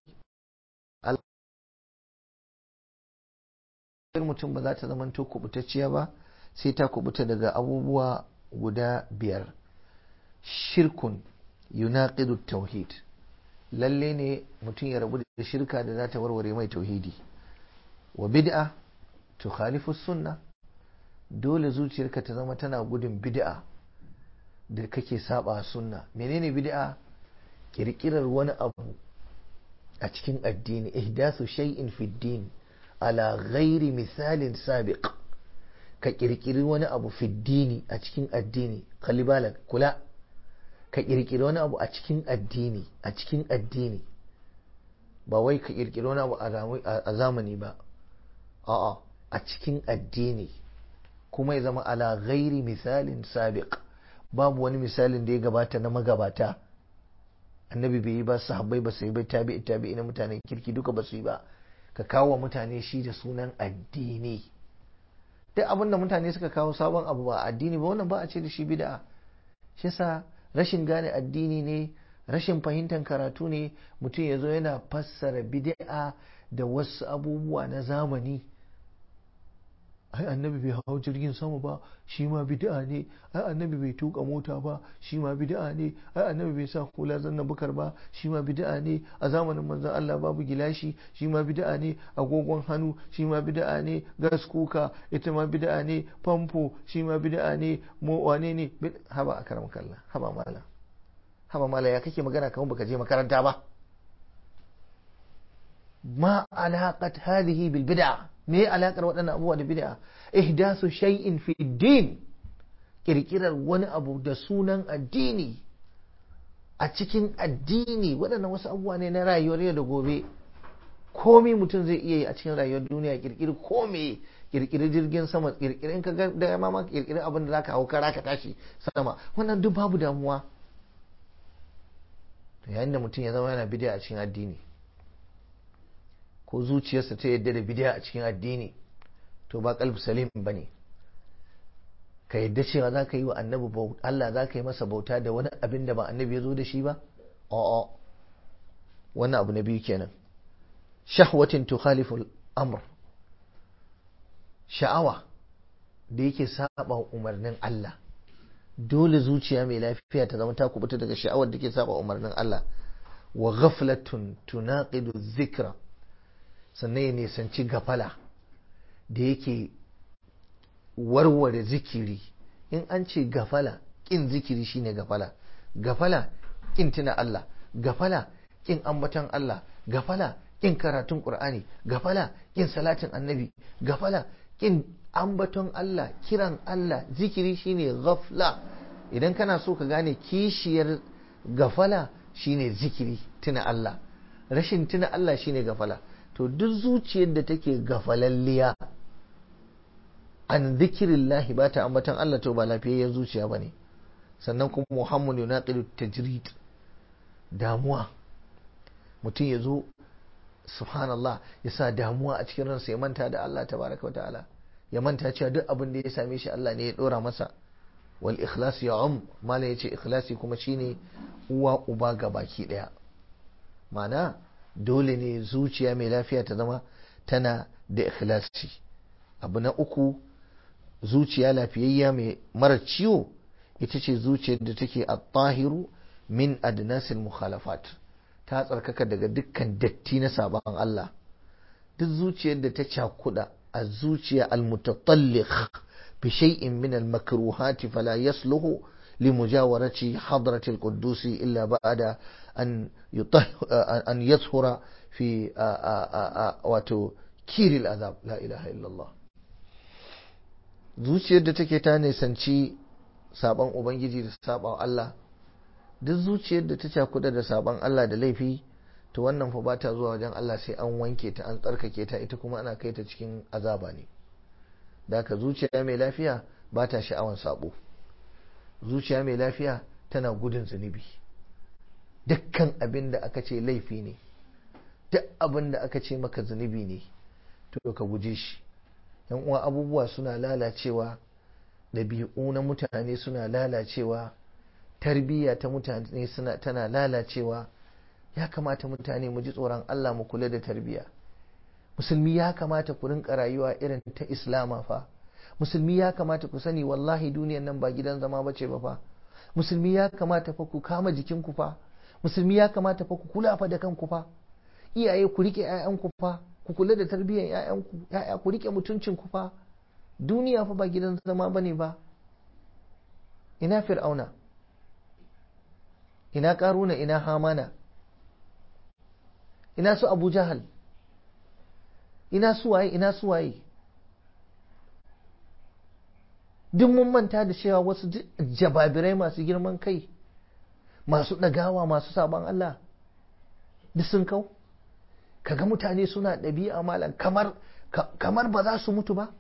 mutum ba za ta zama to kubutacciya ba sai ta kubuta daga abubuwa guda biyar shirkun yunaqidu tauhid lalle ne mutum ya rabu da shirka da za ta warware mai tauhidi wa bid'a tukhalifu sunna dole zuciyarka ta zama tana gudun bid'a da kake saba sunna menene bid'a kirkirar wani abu a cikin addini ihdasu shay'in fi din ala ghairi misalin sabiq ka kirkiri wani abu fi dini a cikin addini kalibala kula ka kirkiri wani abu a cikin addini a cikin addini ba wai ka kirkiri wani abu a zamani ba a'a a cikin addini kuma ya zama ala ghairi misalin sabiq babu wani misalin da ya gabata na magabata annabi bai yi ba sahabbai ba su yi ba tabi'i tabi'i na mutanen kirki duka ba su yi ba ka kawo wa mutane shi da sunan addini duk abin da mutane suka kawo sabon abu ba addini ba wannan ba a ce da shi bid'a shi yasa rashin gane addini ne rashin fahimtar karatu ne mutum ya zo yana fassara bid'a da wasu abubuwa na zamani ai annabi bai hau jirgin sama ba shi ma bid'a ne ai annabi bai tuka mota ba shi ma bid'a ne ai annabi bai sa hula zanna bukar ba shi ma bid'a ne a zamanin manzon Allah babu gilashi shi ma bid'a ne agogon hannu shi ma bid'a ne gas kuka ita ma bid'a ne famfo shi ma bid'a ne mo wane ne haba akaram kallah haba mala haba mala ya kake magana kamar baka je makaranta ba ma alaqat hadhihi bil bid'ah me alakar waɗannan abubuwa da bid'a ihdasu shay'in fi din kirkirar wani abu da sunan addini a cikin addini waɗannan wasu abubuwa ne na rayuwar yau da gobe komai mutum zai iya yi a cikin rayuwar duniya kirkiri komai kirkiri jirgin sama kirkiri in ka ga da ma kirkiri abin da zaka hau kara ka tashi sama wannan duk babu damuwa yayin da mutum ya zama yana bid'a a cikin addini ko zuciyarsa ta yadda da bidiya a cikin addini to ba kalb salim ba ne ka yadda cewa za ka yi wa annabi Allah za ka yi masa bauta da wani abin da ba annabi ya zo da shi ba a'a wannan abu na biyu kenan shahwatin tukhalifu amr sha'awa da yake saba umarnin Allah dole zuciya mai lafiya ta zama ta kubuta daga sha'awar da ke saba umarnin Allah wa ghaflatun tunaqidu dhikra sannan ya nisanci gafala da yake warware zikiri in an ce gafala ƙin zikiri shine gafala gafala ƙin tuna Allah gafala ƙin ambaton Allah gafala ƙin karatun ƙur'ani gafala ƙin salatin annabi gafala ƙin ambaton Allah kiran Allah zikiri shine gafla idan kana so ka gane kishiyar gafala shine zikiri tuna Allah rashin tuna Allah shine gafala to duk zuciyar da take gafalalliya an zikirillahi ba ta ambatan Allah to ba lafiyayyen zuciya ba ne sannan kuma muhammad yunaqidu tajrid damuwa mutum ya zo subhanallah ya sa damuwa a cikin ransa ya manta da Allah tabaraka ta'ala ya manta cewa duk abin da ya same shi Allah ne ya dora masa wal ikhlas ya um mala yace ikhlasi kuma shine uwa uba ga baki daya ma'ana dole ne zuciya mai lafiya ta zama tana da ikhlasi abu na uku zuciya lafiyayya mai mara ciwo ita ce zuciyar da take a tahiru min adnasil mukhalafat ta tsarkaka daga dukkan datti na sabon Allah duk zuciyar da ta cakuda a zuciya almutatallikh bi shay'in min almakruhat fala yasluhu لمجاورة حضرة القدوس إلا بعد أن أن يظهر في وتكير العذاب لا إله إلا الله zuciyar da take ta nisanci sabon ubangiji da sabon Allah duk zuciyar da ta cakuda da sabon Allah da laifi to wannan fa ba ta zuwa wajen Allah sai an wanke ta an tsarkake ta ita kuma ana kai ta cikin azaba ne da haka zuciya mai lafiya ba ta sha'awan sabo zuciya mai lafiya tana gudun zunubi dukkan abin da aka ce laifi ne duk abin da aka ce maka zunubi ne to ka guje shi yan uwa abubuwa suna lalacewa ɗabi'u na mutane suna lalacewa tarbiyya ta mutane suna tana lalacewa ya kamata mutane mu ji tsoron Allah mu kula da tarbiyya musulmi ya kamata ku rinka rayuwa irin ta islama fa musulmi ya kamata ku sani wallahi duniyan nan ba gidan zama bace ba fa musulmi ya kamata fa ku kama jikinku fa musulmi ya kamata fa ku kula fa da kanku fa iyaye ku rike ƴaƴanku fa ku kula da tarbiyyar ƴaƴanku ƴaƴa ku rike mutuncin ku fa duniya fa ba gidan zama bane ba ina fir'auna ina karuna ina hamana ina su abu jahal ina suwaye ina suwaye duk mun manta da cewa wasu jababirai masu girman kai masu ɗagawa masu sabon Allah duk sun kau kaga mutane suna ɗabi'a malam kamar kamar ba za su mutu ba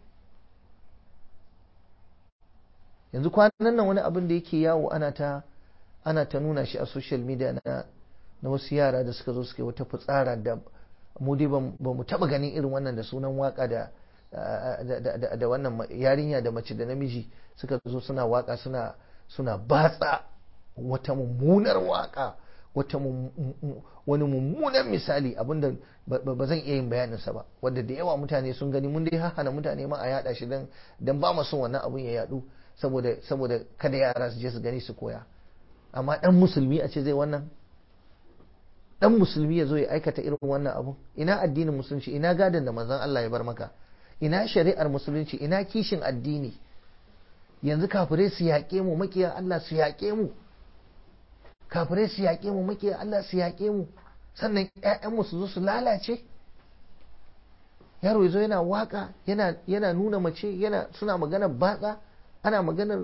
yanzu kwanan nan wani abin da yake yawo ana ta ana ta nuna shi a social media na na wasu yara da suka zo suka yi wata fitsara da mu dai ba mu taba ganin irin wannan da sunan waka da da wannan yarinya da mace da namiji suka zo suna waka suna suna batsa wata mummunar waka wata wani mummunan misali abinda ba zan iya yin bayaninsa ba wanda da yawa mutane sun gani mun dai hana mutane ma a yada shi dan dan ba mu son wannan abun ya yadu saboda saboda kada yara su je su gani su koya amma dan musulmi a ce zai wannan dan musulmi ya zo ya aikata irin wannan abu ina addinin musulunci ina gadon da manzon Allah ya bar maka ina shari'ar musulunci ina kishin addini yanzu kafirai su yaƙe mu makiya Allah su yaƙe mu kafirai su yaƙe mu makiya Allah su yaƙe mu sannan ƴaƴanmu su zo su lalace yaro yazo yana waka yana yana nuna mace yana suna magana batsa ana maganar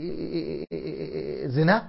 zina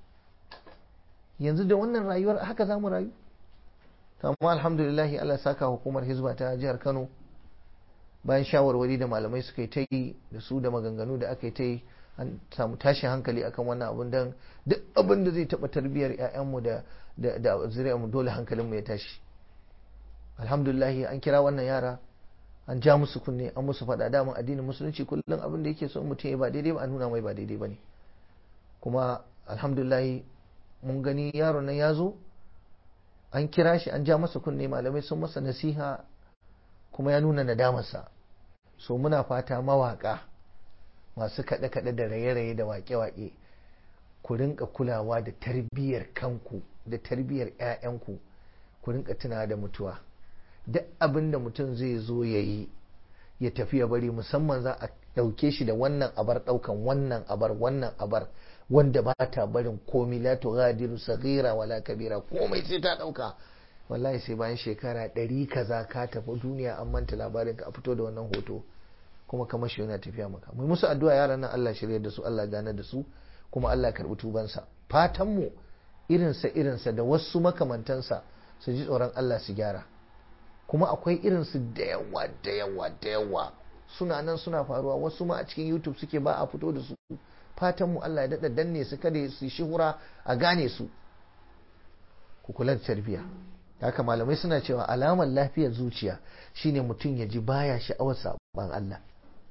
yanzu da wannan rayuwar haka za mu rayu amma alhamdulillahi Allah saka hukumar hizba ta jihar Kano bayan shawarwari da malamai suka yi ta yi da su da maganganu da aka yi ta yi an samu tashin hankali akan wannan abun don duk abin da zai taɓa tarbiyyar 'ya'yanmu da da zuriyarmu dole hankalinmu ya tashi alhamdulillahi an kira wannan yara an ja musu kunne an musu faɗa daman addinin musulunci kullum abin da yake so mutum ya ba daidai ba a nuna mai ba daidai ba ne kuma alhamdulillahi mun gani yaron nan ya zo an kira shi an ja masa kunne malamai sun masa nasiha kuma ya nuna nadamarsa so muna fata mawaka masu kaɗe-kaɗe da raye-raye da waƙe-waƙe ku rinka kulawa da tarbiyyar kanku da tarbiyyar 'ya'yanku ku rinka tuna da mutuwa duk abin da mutum zai zo ya yi ya tafi ya bari musamman za a ɗauke shi da wannan abar ɗaukan wannan abar wannan abar wanda ba ta barin komi la tughadiru saghira wala kabira komai sai ta ɗauka wallahi sai bayan shekara ɗari kaza ka tafi duniya an manta labarin ka a fito da wannan hoto kuma kamar shi yana tafiya maka mu musu addu'a yaran nan Allah shirye da su Allah gane da su kuma Allah karbi tubansa fatan mu irinsa irinsa da wasu makamantansa su ji tsoron Allah su gyara kuma akwai irinsu da yawa da yawa da yawa suna nan suna faruwa wasu ma a cikin YouTube suke ba a fito da su fatan mu Allah ya dada danne su kada su shihura a gane su ku kula da tarbiyya haka malamai suna cewa alamar lafiyar zuciya shine mutum ya ji baya sha'awar saban Allah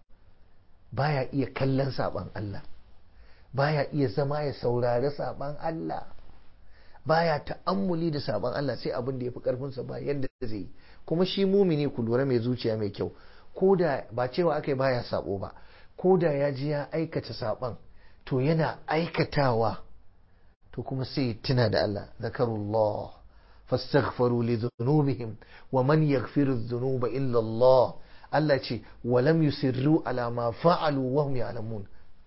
baya iya kallon saban Allah baya iya zama ya saurari saban Allah baya ta'ammuli da saban Allah sai abin da ya fi karfinsa ba yadda zai yi kuma shi mumini ku lura mai zuciya mai kyau ko da ba cewa aka baya sabo ba ko da ya ji ya aikata saban to yana aikatawa to kuma sai tuna da Allah zakarullah fastaghfaru li dhunubihim wa man yaghfiru dhunuba illa Allah Allah ce wa lam yusirru ala ma fa'alu wa hum ya'lamun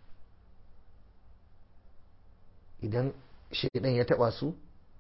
idan shaydan ya taba su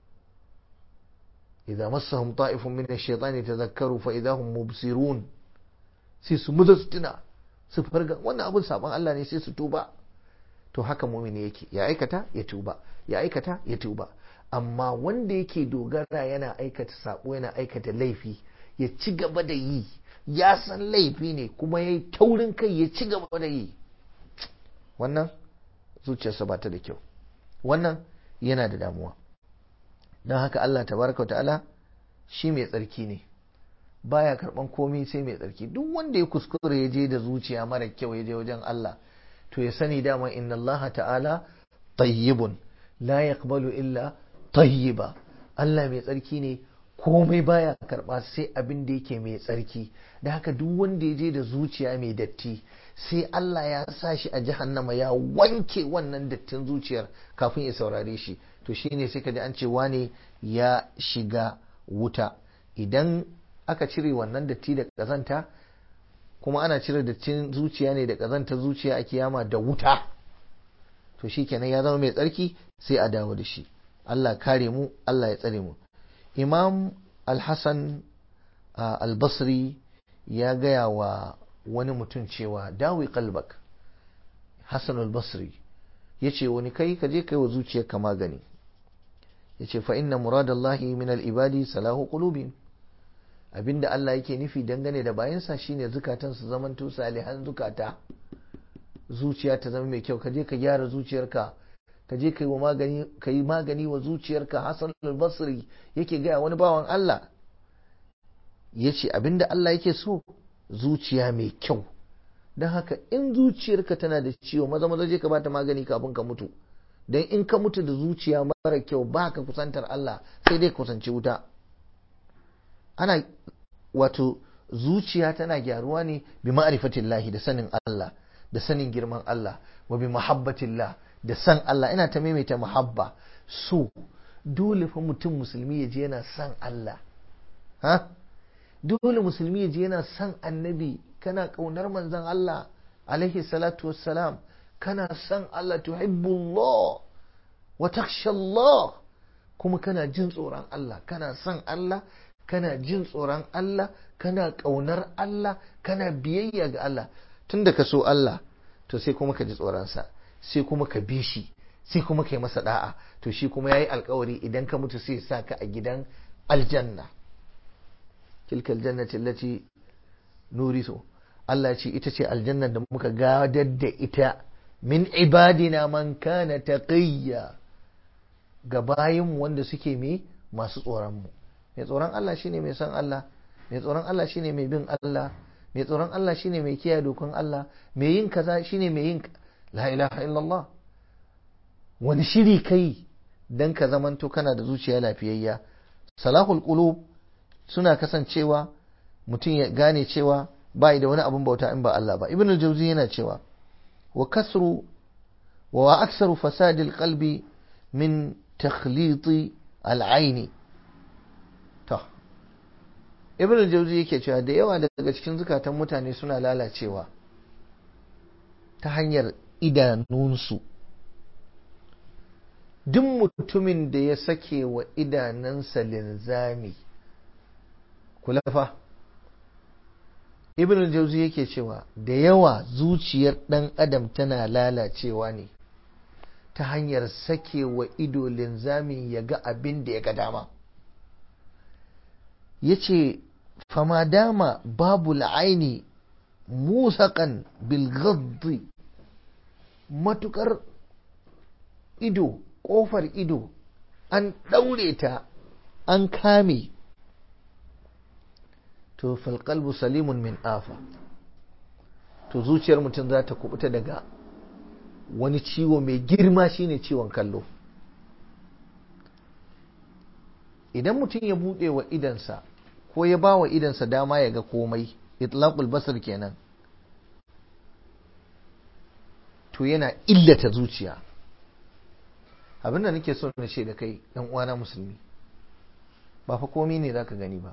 idza massahum ta'ifun min ash-shaytani tadhakkaru fa idza hum mubsirun sai su muza su tuna su farga wannan abun saban Allah ne sai su tuba to haka mumini yake ya aikata ya tuba ya aikata ya tuba amma wanda yake dogara yana aikata sabo yana aikata laifi ya ci gaba da yi ya san laifi ne kuma ya yi taurin kai ya ci gaba da yi wannan zuciyarsa ba ta da kyau wannan yana da damuwa don haka Allah tabaraka ta'ala shi mai tsarki ne baya karban komai sai mai tsarki duk wanda ya kuskure ya je da zuciya mara kyau ya je wajen Allah to ya sani dama inna Allah ta'ala tayyibun la yaqbalu illa tayyiba Allah mai tsarki ne komai baya karba sai abin da yake mai tsarki da haka duk wanda ya je da zuciya mai datti sai Allah ya sa shi a jahannama ya wanke wannan dattin zuciyar kafin ya saurare shi to shine sai ka ji an ce wane ya shiga wuta idan aka cire wannan datti da kazanta kuma ana cire dattin zuciya ne da kazanta zuciya a kiyama da wuta to shi kenan ya zama mai tsarki sai a dawo da shi Allah kare mu Allah ya tsare mu imam al-hassan al-basri ya gaya wa wani mutum cewa dawi kalbak hassan al-basri ya ce wani kai ka je kai wa zuciyarka magani ya ce fa inna muradallahi min al-ibadi salahu qulubin abinda Allah yake nufi dangane da bayansa shine zukatan su zamanto salihan zukata zuciya ta zama mai kyau ka je ka gyara zuciyarka ka je ka yi magani ka yi magani wa zuciyarka Hassan al-Basri yake gaya wani bawan Allah yace abinda Allah yake so zuciya mai kyau don haka in zuciyarka tana da ciwo maza maza je ka bata magani kafin ka mutu don in ka mutu da zuciya mara kyau ba ka kusantar Allah sai dai kusanci wuta ana wato zuciya tana gyaruwa ne bi ma'rifatillahi da sanin Allah da sanin girman Allah wa bi mahabbatillah da san Allah ina ta maimaita muhabba so dole fa mutum musulmi ya je yana san Allah ha dole musulmi ya je yana san annabi kana kaunar manzon Allah alaihi salatu wassalam kana san Allah tuhibbullah wa takhsha Allah kuma kana jin tsoron Allah kana san Allah kana jin tsoron Allah kana ƙaunar Allah kana biyayya ga Allah tun da ka so Allah to sai kuma ka ji tsoronsa sai kuma ka bi shi sai kuma ka yi masa da'a to shi kuma ya yi alkawari idan ka mutu sai sa ka a gidan aljanna tilka aljannati allati nurisu Allah ce ita ce aljanna da muka gadar da ita min ibadina man kana taqiyya ga bayinmu wanda suke me masu tsoron mu mai tsoron Allah shine mai san Allah mai tsoron Allah shine mai bin Allah mai tsoron Allah shine mai kiyaye dokan Allah mai yin kaza shine mai yin la ilaha illallah wani shiri kai dan ka zamanto kana da zuciya lafiyayya salahul qulub suna kasancewa mutum ya gane cewa bai da wani abun bauta in ba Allah ba ibn al-jawzi yana cewa wa kasru wa aksaru fasadil qalbi min takhliti al-aini ibn al-jawzi yake cewa da yawa daga cikin zukatan mutane suna lalacewa ta hanyar idanunsu duk mutumin da ya sake wa idanunsa linzami kulafa ibn al-jawzi yake cewa da yawa zuciyar dan adam tana lalacewa ne ta hanyar sake wa ido linzami ya ga abin da ya ga dama ya ce fama dama babu la'aini musaƙan bilgaddi matukar ido ƙofar ido an ɗaure ta an kame to falƙalbu salimun min afa to zuciyar mutum za ta kubuta daga wani ciwo mai girma shine ciwon kallo idan mutum ya buɗe wa idansa ko ya ba wa idansa dama ya ga komai itlaqul basar kenan to yana illata zuciya abinda nake so na ce da kai ɗan uwana musulmi ba fa komai ne zaka gani ba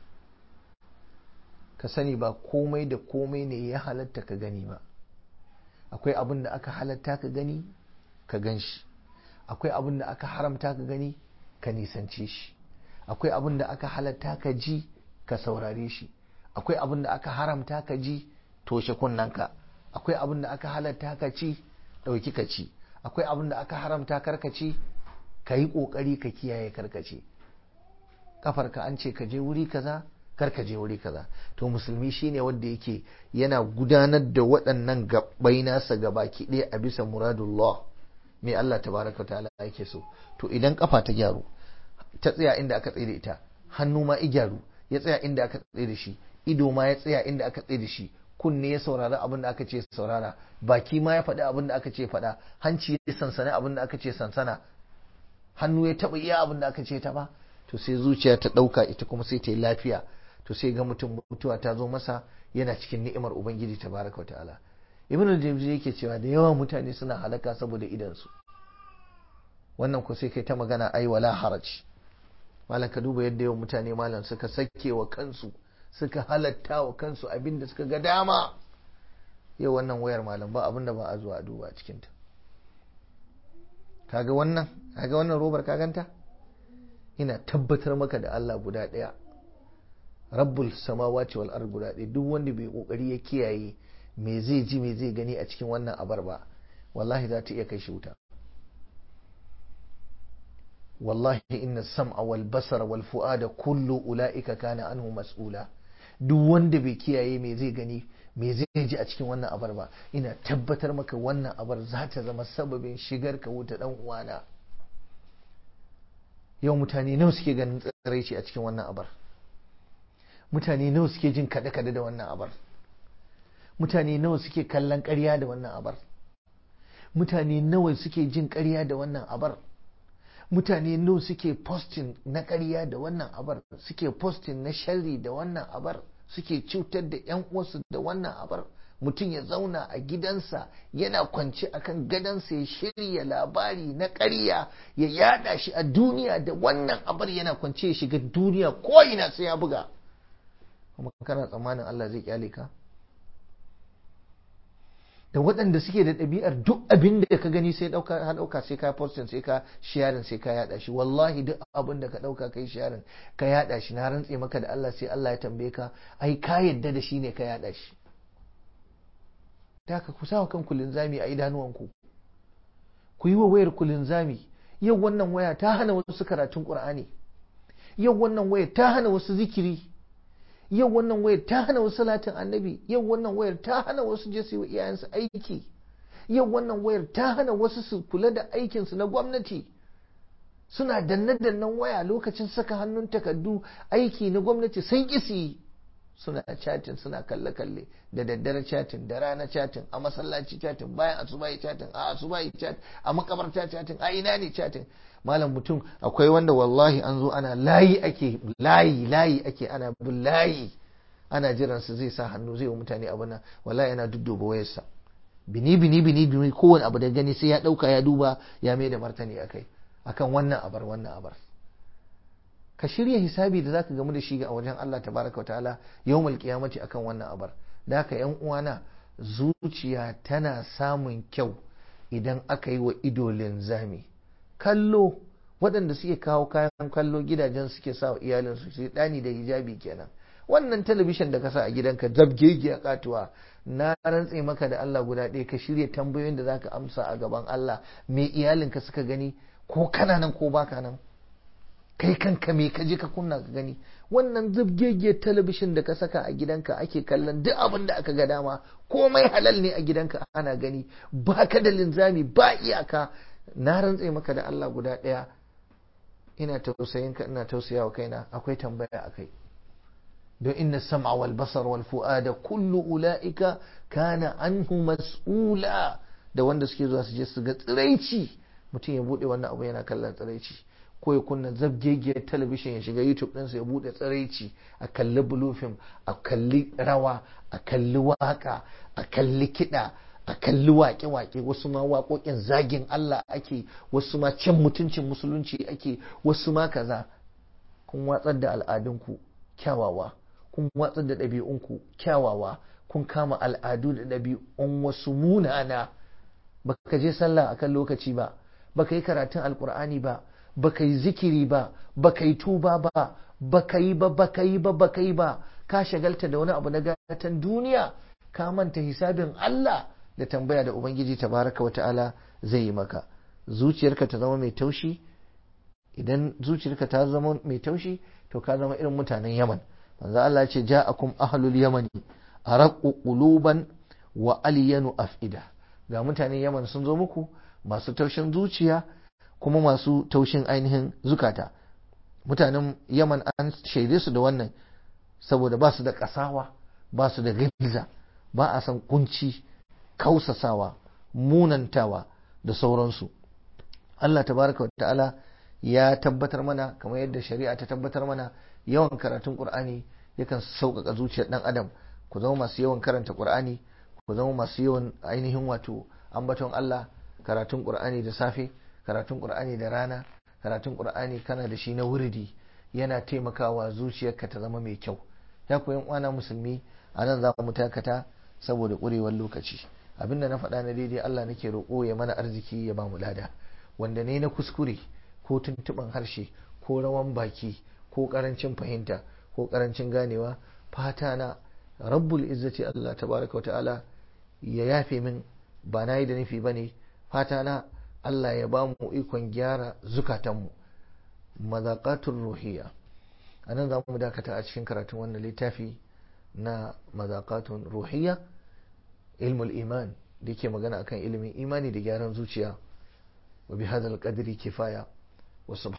ka sani ba komai da komai ne ya halatta ka gani ba akwai abin da aka halatta ka gani ka gan shi akwai abin da aka haramta ka gani ka nisance shi akwai abin da aka halatta ka ji ka saurare shi akwai abin da aka haramta ka ji toshe kunnanka akwai abin da aka halatta ka ci ɗauki ka ci akwai abin da aka haramta karka ci ka yi ƙoƙari ka kiyaye karkace kafarka an ce ka je wuri kaza karka je wuri kaza to musulmi shine wanda yake yana gudanar da waɗannan gabbai nasa gabaki ɗaya a bisa muradullah me Allah tabaraka ta'ala yake so to idan kafa ta gyaru ta tsaya inda aka tsaye da ita hannu ma i gyaru ya tsaya inda aka tsaye da shi ido ma ya tsaya inda aka tsaye da shi kunne ya saurari abin da aka ce saurara baki ma ya faɗi abin da aka ce faɗa hanci ya sansana abin da aka ce sansana hannu ya taɓa iya abin da aka ce taɓa to sai zuciya ta ɗauka ita kuma sai ta yi lafiya to sai ga mutum mutuwa ta zo masa yana cikin ni'imar ubangiji tabaraka ta'ala ibnu al-jawzi yake cewa da yawan mutane suna halaka saboda idansu wannan ko sai kai ta magana ai wala haraj malam ka duba yadda yawan mutane malam suka sake wa kansu suka halatta wa kansu abinda suka ga dama yau wannan wayar malam ba abinda ba a zuwa a duba a cikinta kaga wannan kaga wannan robar ka ganta ina tabbatar maka da Allah guda ɗaya rabbul samawati wal ard guda ɗaya duk wanda bai kokari ya kiyaye me zai ji me zai gani a cikin wannan abar ba wallahi za ta iya kai shi wuta wallahi inna sam'a wal basara wal fu'ada kullu ula'ika kana anhu mas'ula duk wanda bai kiyaye me zai gani me zai ji a cikin wannan abar ba ina tabbatar maka wannan abar za ta zama sababin shigar ka wuta dan uwana yau mutane nawa suke ganin tsiraici a cikin wannan abar mutane nawa suke jin kaɗe-kaɗe da wannan abar mutane nawa suke kallon ƙarya da wannan abar mutane nawa suke jin ƙarya da wannan abar mutane nawa suke posting na ƙarya da wannan abar suke posting na sharri da wannan abar suke cutar da 'yan uwansu da wannan abar mutum ya zauna a gidansa yana kwance akan gadansa ya shirya labari na ƙarya ya yada shi a duniya da wannan abar yana kwance ya shiga duniya ko ina sai ya buga kuma kana tsammanin Allah zai kyale ka da waɗanda suke da ɗabi'ar duk abin da ka gani sai ɗauka ha ɗauka sai ka postin sai ka sharing sai ka yaɗa shi wallahi duk abin da ka ɗauka kai sharing ka yaɗa shi na rantse maka da Allah sai Allah ya tambaye ka ai ka yadda da shi ne ka yaɗa shi da ka kusa wa kanku linzami a idanuwanku ku yi wa wayar ku linzami yau wannan waya ta hana wasu karatun Qur'ani yau wannan waya ta hana wasu zikiri yau wannan wayar ta hana wasu salatin annabi yau wannan wayar ta hana wasu je su yi iyayensu aiki yau wannan wayar ta hana wasu su kula da aikinsu na gwamnati suna danne-dannen waya lokacin saka hannun takardu aiki na gwamnati sun kisi suna chatin suna kalle-kalle da daddare chatin da rana chatin a masallaci chatin bayan asubahi chatin a asubahi chatin a makabarta chatin a ina ne chatin malam mutum akwai wanda wallahi an zo ana layi ake layi layi ake ana bin layi ana jiran su zai sa hannu zai wa mutane abu na wallahi yana dudduba wayarsa bini bini bini bini kowane abu da gani sai ya dauka ya duba ya mai da martani akai akan wannan abar wannan abar ka shirya hisabi da zaka gamu da shi a wajen Allah tabaraka ta'ala yawmal qiyamati akan wannan abar da haka yan uwana zuciya tana samun kyau idan aka yi wa ido linzami kallo waɗanda suke kawo kayan kallo gidajen suke sa wa iyalinsu su ɗani da hijabi kenan wannan talabishin da ka sa a gidanka zabgege a katuwa na rantse maka da Allah guda ɗaya ka shirya tambayoyin da zaka amsa a gaban Allah me iyalinka suka gani ko kana nan ko baka nan kai kanka me ka je ka kunna ka gani wannan zabgege talabishin da ka saka a gidanka ake kallon duk abin da aka ga dama komai halal ne a gidanka ana gani baka da linzami ba iyaka na rantse maka da Allah guda ɗaya ina tausayin ka ina tausaya wa kaina akwai tambaya a kai don inna sam'a wal basar wal fu'ada kullu ula'ika kana anhu mas'ula da wanda suke zuwa su je su ga tsiraici mutum ya bude wannan abu yana kallon tsiraici ko ya kunna zabgegiyar talabishin ya shiga youtube ɗinsa ya bude tsiraici a kalli blue film a kalli rawa a kalli waka a kalli kiɗa a kalli waƙe-waƙe wasu ma waƙoƙin zagin Allah ake wasu ma cin mutuncin musulunci ake wasu ma kaza kun watsar da al'adunku kyawawa kun watsar da ɗabi'unku kyawawa kun kama al'adu da ɗabi'un wasu munana baka je sallah akan lokaci ba baka yi karatun alkur'ani ba baka yi zikiri ba baka yi tuba ba baka yi ba baka yi ba baka yi ba ka shagalta da wani abu na gatan duniya ka manta hisabin Allah da tambaya da Ubangiji tabaraka wa ta'ala zai yi maka zuciyarka ta zama mai taushi idan zuciyarka ta zama mai taushi to ka zama irin mutanen Yaman manzo Allah ce ja'akum ahlul yamani araqu quluban wa aliyanu afida ga mutanen Yaman sun zo muku masu taushin zuciya kuma masu taushin ainihin zukata mutanen Yaman an shaide su da wannan saboda ba su da kasawa ba su da gilza ba a san kunci kausasawa munantawa da sauransu Allah tabaraka wa ta'ala ya tabbatar mana kamar yadda shari'a ta tabbatar mana yawan karatun Qur'ani yakan sauƙaƙa zuciyar ɗan adam ku zama masu yawan karanta Qur'ani ku zama masu yawan ainihin wato ambaton Allah karatun Qur'ani da safe karatun Qur'ani da rana karatun Qur'ani kana da shi na wuridi yana taimakawa zuciyarka ta zama mai kyau ya koyan uwana musulmi a nan za mu takata saboda ƙurewar lokaci abinda na faɗa na daidai Allah nake roƙo ya mana arziki ya ba mu lada wanda ne na kuskure ko tuntuɓin harshe ko rawan baki ko ƙarancin fahimta ko ƙarancin ganewa fata na rabbul izzati Allah tabaraka wa ta'ala ya yafe min ba na yi da nufi ba ne fata na Allah ya ba mu ikon gyara zukatanmu mazaƙatun ruhiya a nan za mu dakata a cikin karatun wannan littafi na mazaƙatun ruhiya ilmul iman da yake magana akan ilimin imani da gyaran zuciya wa bi hadal qadri kifaya wa